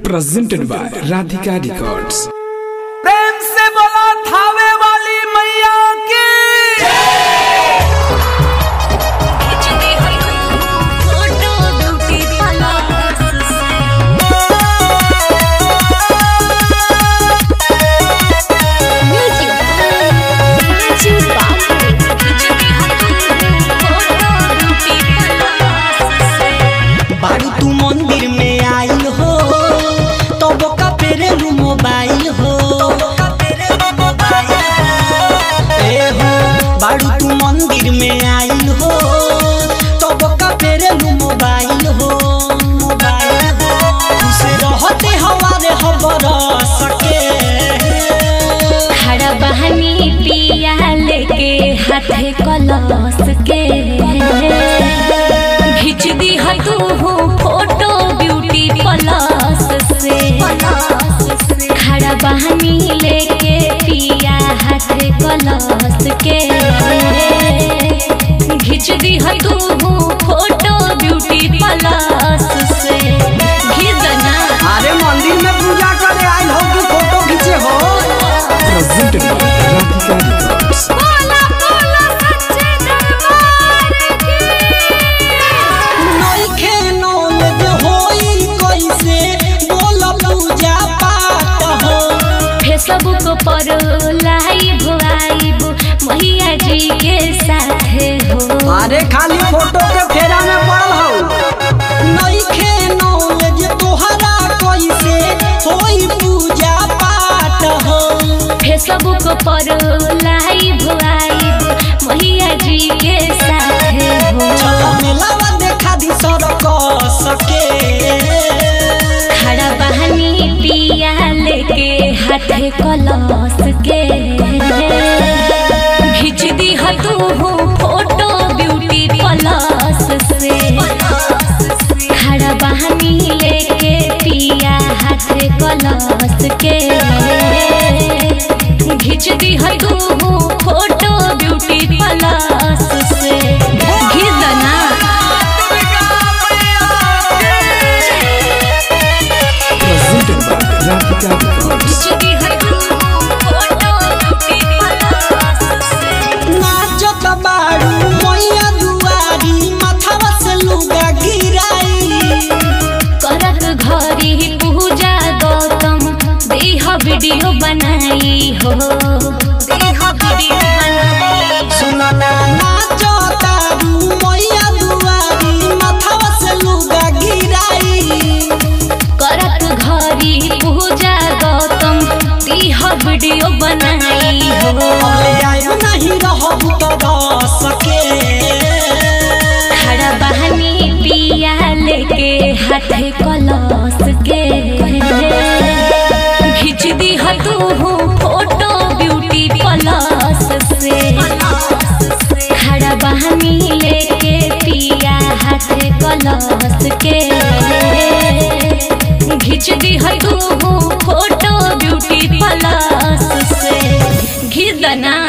presented by Radhika Records. प्रेम से बोला थावे वाली मैया की बारू तू मंदिर में आइल हो तो बोका पेरे लू मोबाइल हो ए हो बारू तू मंदिर में आइल हो तो बोका पेरे लू मोबाइल हो मोबाइल हो खुश रहते हवारे खबर सके खड़ा बहनी पिया लेके हाथे कलस के खींच दी है तू फोटो ब्यूटी प्लस से खड़ा बहनी लेके पिया हाथे कलस के खींच दी है तू फोटो ब्यूटी प्लस से घिस दना अरे मंदिर में पूजा करे आइल हो कि फोटो खींचे हो Presented by Radhika Records. बोला बोला सच्चे दरबार की नइखे नॉलेज होई कैसे बोल पूजा पाठ हो फेसबुक पर लाइव आइब मैया जी के साथ हो अरे खाली फोटो के फेरा में पड़ल हो नइखे नॉलेज तोहरा कैसे होई पूजा पाठ हो फेसबुक पर लाइव आइब मैया जी के साथ हो चल मेलावा देखा दी सड़क सके खड़ा बहनी पिया लेके हाथे कलस के खींच दी है तू फोटो ब्यूटी प्लस से खड़ा बहनी लेके पिया हाथे कलस के खींच दी है तू फोटो ब्यूटी प्लस से घिस दना Presented by Radhika Records. नाचत बारू मैया दुआरी माथावा से लुगा गिराई करत घरी पूजा गौतम देह वीडियो बनाई हो देह वीडियो बनाई सुनना नाचता रू मैया दुआरी माथावा से लुगा गिराई करत घरी पूजा गौतम देह वीडियो बनाई हो अबे आयो नहीं रहबू तो रह सके खड़ा बहनी पिया लेके हाथे कलस के खींच दी है तू फोटो ब्यूटी प्लस से खड़ा बहनी लेके पिया हाथे कलस के खींच दी है तू फोटो ब्यूटी प्लस से घिस दना